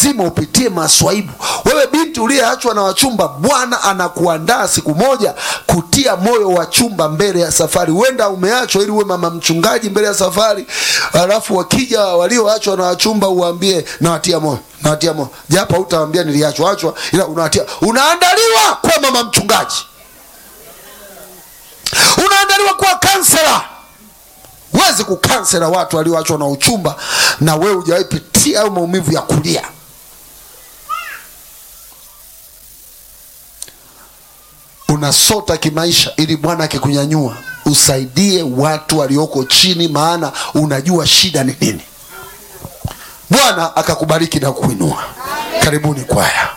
lazima upitie maswaibu wewe binti uliyeachwa na wachumba bwana anakuandaa siku moja kutia moyo wa chumba mbele ya safari huenda umeachwa ili uwe mama mchungaji mbele ya safari alafu wakija walioachwa na wachumba uwaambie nawatia moyo nawatia moyo japo hautawambia niliachwa achwa ila unawatia unaandaliwa kuwa mama mchungaji unaandaliwa kuwa kansela huwezi kukansela watu walioachwa na uchumba na wewe hujawahi pitia au maumivu ya kulia unasota kimaisha ili bwana akikunyanyua usaidie watu walioko chini maana unajua shida ni nini bwana akakubariki na kuinua karibuni kwaya